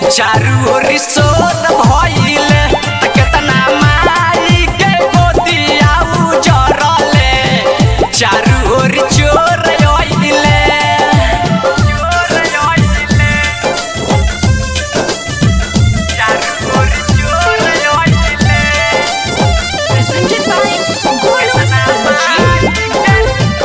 चारू ओरी सोत भइले त केतना माई के गोदिया उजरले चारू ओरी चोर आइले चोर आइले चारू ओरी चोर आइले Presented by Golo Saji.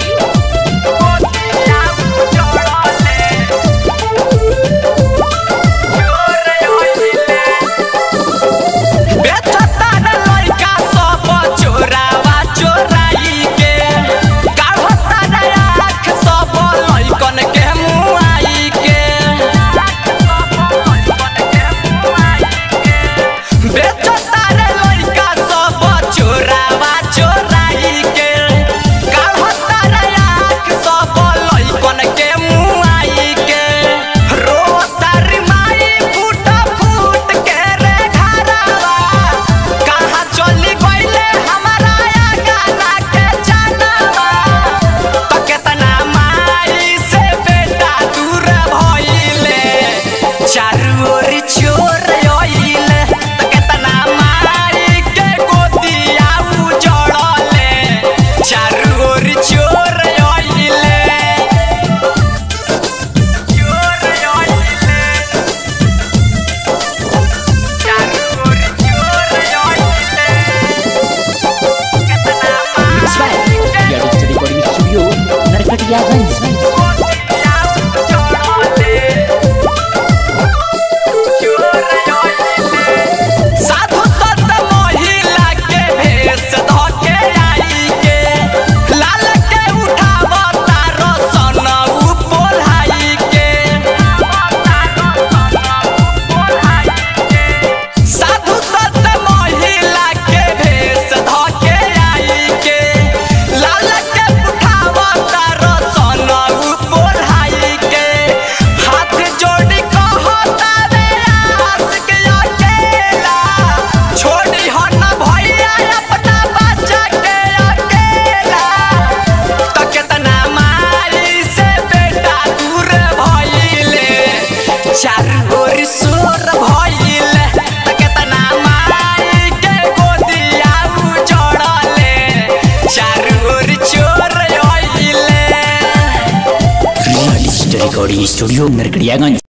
बेचतारे लइका सब चोरावा चोराई के काढ़तारे आँख सब लइकन के मुआई के रोतारी माई फूट फूट के रे घरवा कहाँ चली गइले हमारा गाना के जानवा त केतना माई से बेटा दूर भइले चारू ओरी चोर आइले त केतना माई के गोदिया उजड़ले चारू ओरी चोर आइले चोर आइले चारू ओरी चोर आइले केतना Mix by Yadista Recording Studio, Narkatiyaganj. साधु संत महिला के भेष धके आई के लाल के उठावता रसन उ पोल्हाई के साधु संत महिला के भेष धके आई के लाल के उठावता रसन उ पोल्हाई के हाथ जोड़ी कहता रे आस के अकेला छोड़ी हो न भैया अपना बच्चा के अकेला त केतना माई से बेटा दूर भइले चारू ओर सोर भइले त केतना माई के गोदिया उजड़ले चारू ओर चोर आइले Yadista Recording Studio, Narkatiyaganj.